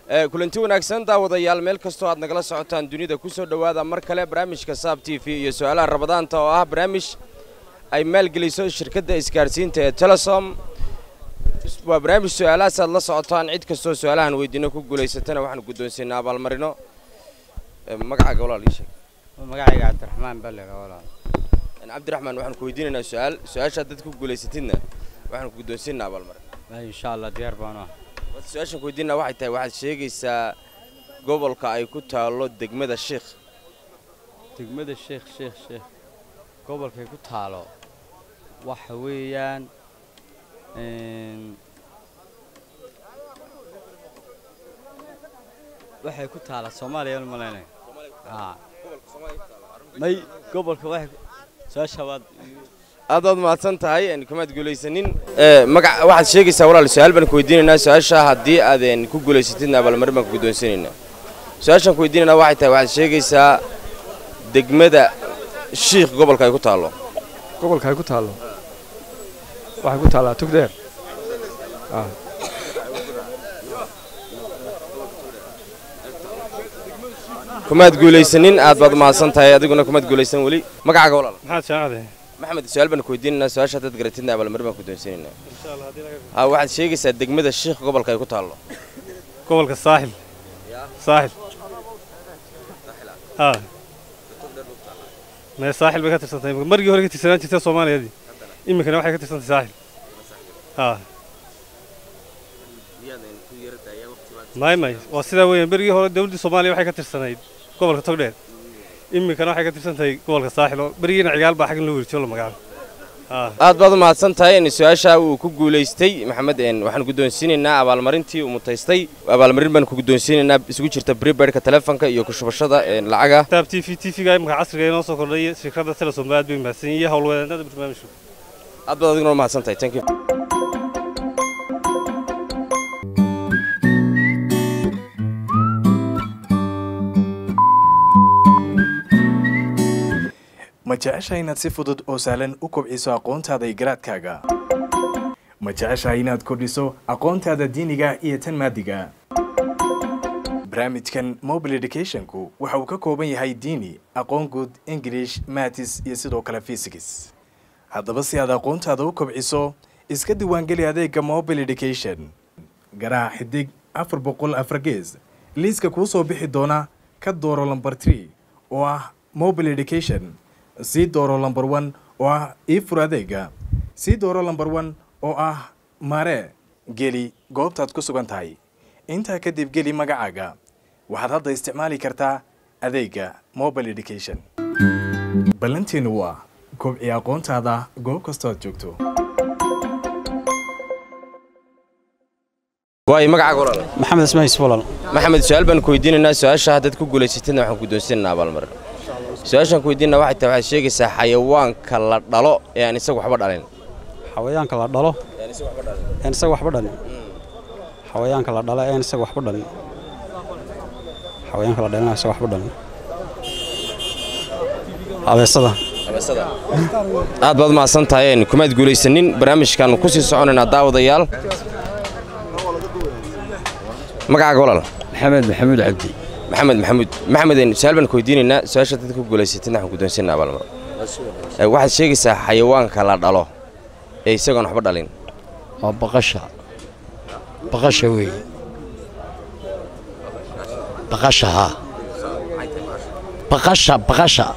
kulanti wanaagsan daawadayaal meel kastoo aad nagala socotaan dunida ku soo dhowaada mar kale barnaamijka saab t v iyo su-aalaha rabadaanta oo ah barnaamij ay maalgeliso shirkadda isgaadhsiinta ee telesom waa barnaamij su-aalahaas aad la socotaan cid kastoo su-aalahan weydiino ku guulaysatana waxaanu guddoonsiinaa abaalmarino magacaaga walaal ii sheeg magacayga cabdiraxmaan balliga walaal cabdiraxmaan waxaan ku weydiinaynaa su-aal su-aashaad dad ku guulaysatidna waxaanu ku guddoonsiinaa abaalmarin insha allah diyaar baan ah su-aashaan ku weydiinaa waxay tahay waxaad sheegaysaa gobolka ay ku taallo degmada sheikh degmada sheekh sheekh sheekh gobolkay ku taalo waxa weeyaan waxay ku taala soomaaliya u malaynaya may gobolka waxay su-aasha waad aad waad mahadsan tahay kamaad guulaysanin magac waxaad sheegaysaa walaal su-aal baan ku weydiinaynaa su-aasha haddii aad ku guulaysatidna abaalmarin baan ku guddoonsanaynaa su-aashaan ku weydiinaynaa waxay tahay waxaad sheegaysaa degmada shiikh gobolka ay ku taallo gobolka ay ku taallo waxay ku taallaa tugdeer kumaad guulaysanin aad baad mahadsan tahay adiguna kumaad guulaysan weli magacaaga walaal maxaad shaacade maxamed su-aal baan ku weydiinaynaa su-aasha haddaad garatidna abaalmarin baan ku guddoonsanaynaa ha waxaad sheegaysaa degmada shiikh gobolka ay ku taallo gobolka saaxil saaxil haa mee saaxil bay ka tirsantahay margii hore ka tirsanaan jirtay soomaaliyadii iminkana waxay ka tirsantahay saaxil haa may may waa sidaa weeyaan berigii hore dawladdii soomaaliya waxay ka tirsanayd gobolka togdheer iminkana waxay ka tirsantahay gobolka saaxil oo berigiina cigaal baa xaggan loo werjiyo la magacaabo aad baad u mahadsan tahay su-aasha uu ku guulaystay maxamed waxaan guddoonsiinaynaa abaalmarintii uu mutaystay abaalmarin baan ku guddoonsiinaynaa isugu jirta bribaidhka telefonka iyo kushubashada lacaga taab t v t v-ga imika casriga inoo soo kordhay shirkadda telesom aad bay mahadsan iyo howlwadeennada barnaamijku aad baad adiguna mahadsan tahay thank you ma jeceshahay inaad si fudud oo sahlan u kobciso aqoontaada iyo garaadkaaga ma jeceshahay inaad kordhiso aqoontaada diiniga iyo tan maadiga barnaamijkan mobile educationku waxa uu ka kooban yahay diini aqoon guud ingilish matis iyo sidoo kale fisigis haddaba si aad aqoontaada u kobciso iska diiwaangeli adeega mobile education garaac xidig afar boqol afar gees liiska kuu soo bixi doona ka dooro lomber tree oo ah mobile education sii dooro lomber one oo ah ii fur adeega sii dooro lomber one oo ah mare geli goobtaad ku sugan tahay intaa kadib geli magacaaga waxaad hadda isticmaali kartaa adeega mobile education ballanteenu waa kobci aqoontaada goob kastoo aad joogto waay magacaaga walaal maxamed ismahiis walaal maxamed su-aal baan ku weydiinaynaa su-aasha haddaad ku guulaysatidna waxaan guddoonsiinaynaa abaalmarin su-aashaan ku weydiinaa waxay tahay waxaad sheegaysaa xayawaanka la dhalo ee aan isagu waxba dhalin xawayaanka la dhalo een isaga waxba dhalin xawayaanka la dhalo een isaga waxba dhalin xawayaanka la dhalin isaga waxba dhalin abeesada aad baad mahadsan tahay kumaad guulaysanin barnaamijkan ku sii soconaynaa daawadayaal magacaaga walaal maxamed maxamuud cabdi maxamed maxamuud maxameden su-aal baan ku weydiinaynaa su-aasha dadka ku guulaysatidna waxaan guddoonsiinaa abaalmar waxaad sheegaysaa xayawaanka la dhalo ee isagoon waxba dhalin waa baqasha baqasha weeye baqasha haa baqasha baqasha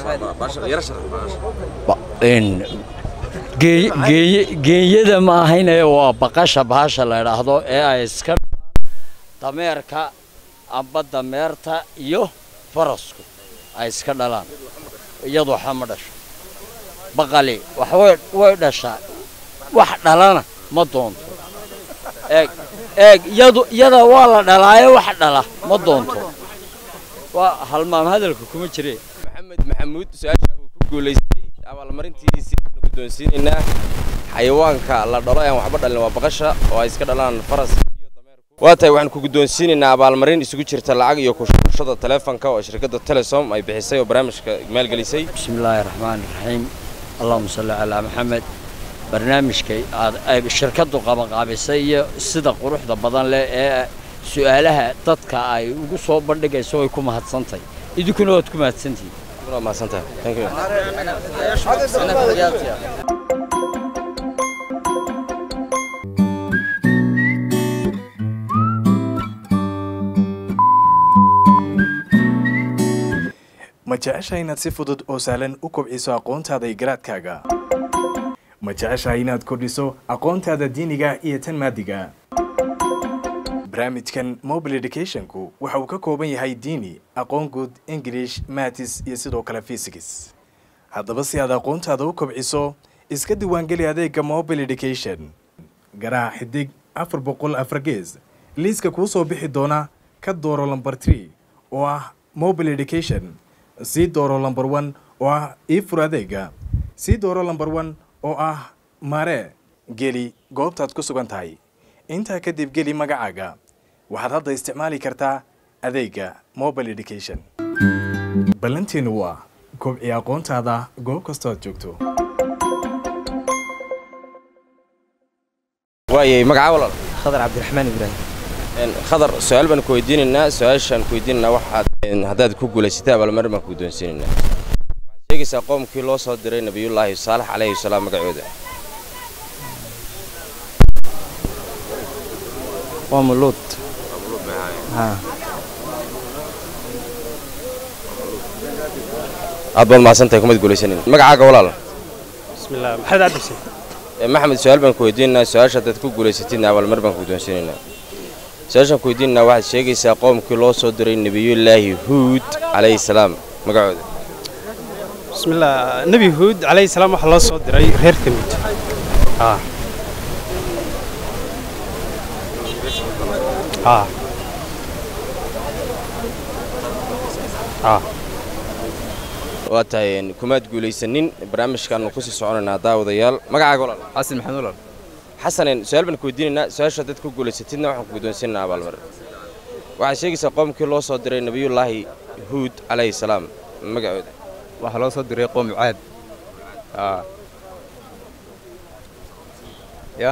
geenyada ma ahayne waa baqasha bahasha la idhaahdo ee ay iska dameerka amba dameerta iyo farasku ay iska dhalaan iyadu waxa ma dhasho baqali wax way dhashaa wax dhalana ma doonto eeg eeg iyadu iyada waa la dhalaayo wax dhala ma doonto waa halmaam hadalka kuma jireen maxamed maxamuud su-aasha uu ku guulaystay abaalmarintiisii aynu guddoonsiinaynaa xayawaanka la dhalo aan waxba dhalin waa baqasha oo ay iska dhalaan faraska iyo dameerku waa tahay waxaan ku guddoonsiinaynaa abaalmarin isugu jirta lacag iyo kushubashada taleefanka oo shirkadda telesom ay bixisay oo barnaamijka maalgelisay بسم الله الرحمن الرحيم اللهم صل على محمد barnaamijka aad ay shirkadu qabanqaabisay iyo sida quruxda badan leh ee su'aalaha dadka ay ugu soo bandhigayso way ku mahadsantahay idinkuna waad ku mahadsantihiin waa mahadsantahay thank you ma jeceshahay inaad si fudud oo sahlan u kobciso aqoontaada iyo garaadkaaga ma jeceshahay inaad kordhiso aqoontaada diiniga iyo tan maadiga barnaamijkan mobile educationku waxa uu ka kooban yahay diini aqoon guud english matis iyo sidoo kale physics haddaba si aad aqoontaada u kobciso iska diiwaangeli adeega mobile education garaac xidig afar boqol afar gees liiska kuu soo bixi doona ka dooro lambar tree oo ah mobile education sii dooro lambar one oo ah ii fur adeega sii dooro lambar one oo ah mare geli goobtaad ku sugan tahay intaa kadib geli magacaaga waxaad hadda isticmaali kartaa adeega mobile education ballanteenu waa kobci aqoontaada goob kastoo aad joogto waayay magacaa walaal khadar cabdiraxmaan ibraahim Een, khadar su-aal baan ku weydiinaynaa su-aashaan ku weydiinaynaa waxaad een, haddaad ku guulaysatay abaalmarin baan ku guddoonsiinaynaa waxaad sheegaysaa qoomkii loo soo diray nebiyullaahi saalax calayhi salaam magacooda waa muluud haa aad baad mahadsantahay kumad guulaysanin magacaaga walaal بسم الله محمد عبد الحسين Ee, maxamed su-aal baan ku weydiinaynaa su-aasha haddaad ku guulaysatidna abaalmarin baan ku guddoonsiinaynaa su-aashaan ku weydiinaynaa waxaad sheegaysaa qoomkii loo soo diray nebiyullaahi huud calayhi salaam magacooda بسم الله نبي هود عليه السلام waxa loo soo diray reer kamid ah ah ah waa tahay een, kumaad guulaysanin barnaamijkaanu kusii soconaynaa daawadayaal magacaaga walaal xasan maxamed walaal xasanen su-aal baan ku weydiinaynaa su-aasha haddaad ku guulaysatidna waxaan ku guddoonsiinaynaa abaalmarin waxaad sheegaysaa qoomkii loo soo diray nebiyullaahi huud calayhi salaam magacooda waxaa loo soo diray qoom caad aa ya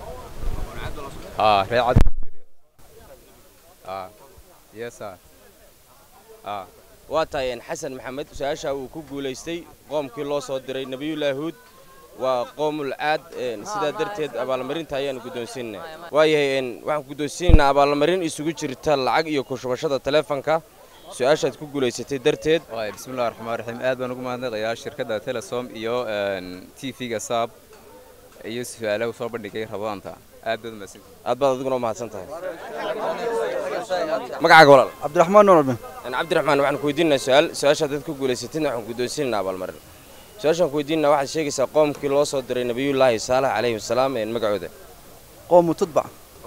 aa ree cad aa yesa aa waa tahay een, xasan maxamed su-aasha uu ku guulaystay qoomkii loo soo diray nebiyullaahi huud waa qoomul caad een, sidaa darteed abaalmarinta ayaanu guddoonsiinaynaa waayahay een, waxaan ku guddoonsiinaynaa abaalmarin isugu jirta lacag iyo ku shubashada taleefanka su-aashaad ku guulaysatay darteed waay bismillahi raxmaan raxiim aad baan ugu mahadnaqayaa shirkadda telesom iyo t v-ga saab iyo su-aalaha soo bandhigay rabadaanta aad baad umahadsan aad baad adiguna u mahadsan tahay magacaaga walaal cabdiraxmaan nuur albe Een, cabdiraxmaan waxaan ku weydiinaynaa su-aal su-aasha haddaad ku guulaysatidna waxaan ku guddoonsiinaynaa abaalmarin su-aashaan ku weydiinaynaa waxaad sheegaysaa qoomkii loo soo diray nebiyullaahi saalax calayhi wasalaam een, magacooda qoomu tudbac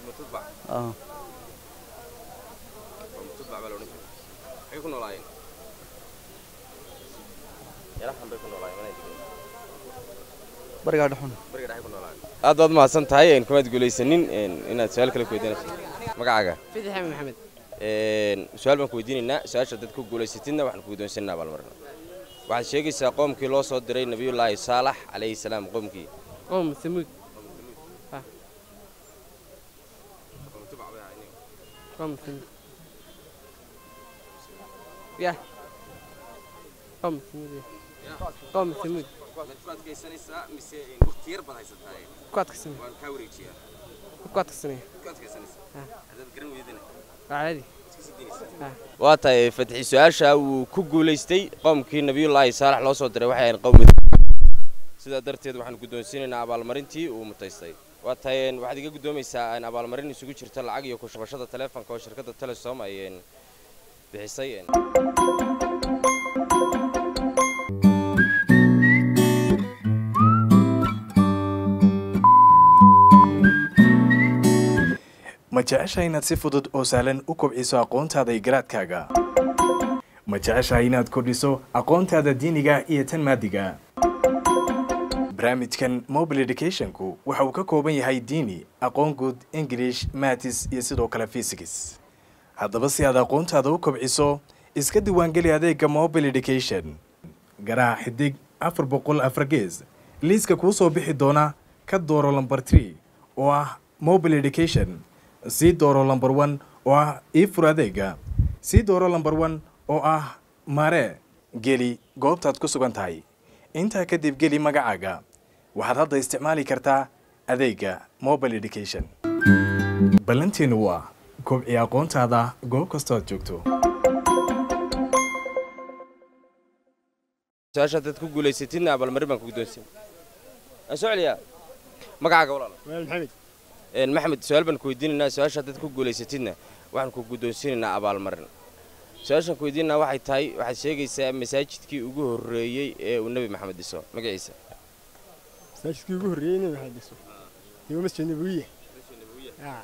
barigaa dhexun aad baad mahadsan tahay een, kumaad guulaysanin een, inaad su-aal kale ku weydiinayso magacaaga فتحي محمد Een, su-aal baan ku weydiinaynaa su-aasha haddaad ku guulaysatidna waxaan ku guddoonsiinaynaa abaalmarin waxaad sheegaysaa qoomkii loo soo diray nebiyullaahi saalax calayhi salaam qoomkii قوم ثمود ها. قوم ثمود يا قوم ثمود يا. قوم ثمود كوات كسنة كوات كسنة عادي waa tahay fatxi su-aasha uu ku guulaystay qoomkii nebiyullaahi saalax loo soo diray waxay ahayn qowmi sidaa darteed waxaan guddoonsiinaynaa abaalmarintii uu mutaystay waa tahay een, waxaad iga guddoomaysaa een, abaalmarin isugu jirta lacag iyo ku shubashada taleefanka oo shirkadda telesom ay een, bixisay een. ma jeceshahay inaad si fudud oo sahlan u kobciso aqoontaada iyo garaadkaaga ma jeceshahay inaad kordhiso aqoontaada diiniga iyo tan maadiga barnaamijkan mobile educationku waxa uu ka kooban yahay diini aqoon guud english matis iyo sidoo kale physics haddaba si aad aqoontaada u kobciso iska diiwaangeli adeega mobile education garaac xidig afar boqol afar gees liiska kuu soo bixi doona ka dooro lambar tree oo ah mobile education sii dooro lambar one oo ah ii fur adeega sii dooro lambar one oo ah mare geli goobtaad ku sugan tahay intaa kadib geli magacaaga waxaad hadda isticmaali kartaa adeega mobile education ballanteenu waa kobci aqoontaada goob kastoo aad joogto su-aasha haddaad ku guulaysatidna abaalmarin baan ku guddoonsiin aan soo celiyaa magacaaga walaal maxamed Een, maxamed su-aal baan ku weydiinaynaa su-aasha haddaad ku guulaysatidna waxaan ku guddoonsiinaynaa abaalmarin su-aashaan ku weydiinanaa waxay tahay waxaad sheegaysaa masaajidkii ugu horreeyey ee uu nebi maxamed dhiso magaciisa masaajidkii ugu horreeyey nebi maxamed dhiso iyo masjid nabawiya Ah.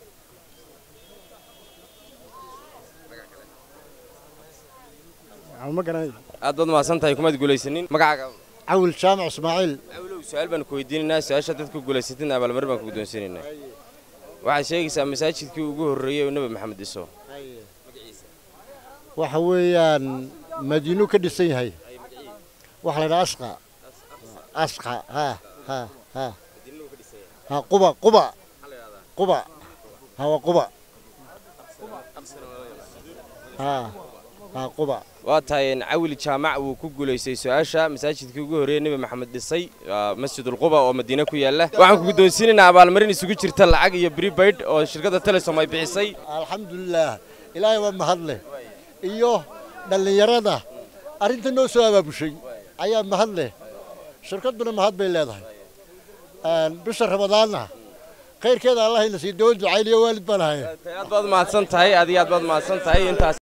Ah, ma garanayo aad baad mahadsan tahay kumaad guulaysanin magacaaga cawil jaamac ismaaciil awlow su-aal baan ku weydiinaynaa su-aasha haddaad ku guulaysatidna abaalmarin baan ku guddoonsiinaynaa waxaad sheegaysaa masaajidkii ugu horreeyey uu nebi maxamed dhiso waxa weeyaan madiinu ka dhisan yahay waxa la yidhaha asqa asqa ha ha ha ha quba quba quba ha waa quba ha ha quba waa tahay een, cawil jaamac wuu ku guulaystay su-aasha masaajidkii ugu horreeyey nebi maxamed dhisay waa masjidulquba oo madiine ku yaalla waxaan ku guddoonsiinaynaa abaalmarin isugu jirta lacag iyo bribaid oo shirkadda telesom ay bixisay alxamdulilaah ilaahay waa mahad leh iyo dhallinyarada arrinta noo soo abaabushay ayaa mahad leh shirkadduna mahad bay leedahay Een, bisha ramadaanna khayrkeeda allahayna sii doon ducayliyo waalid baan ahay aad baad mahadsan tahay aad iyo aad baad mahadsan tahay intaas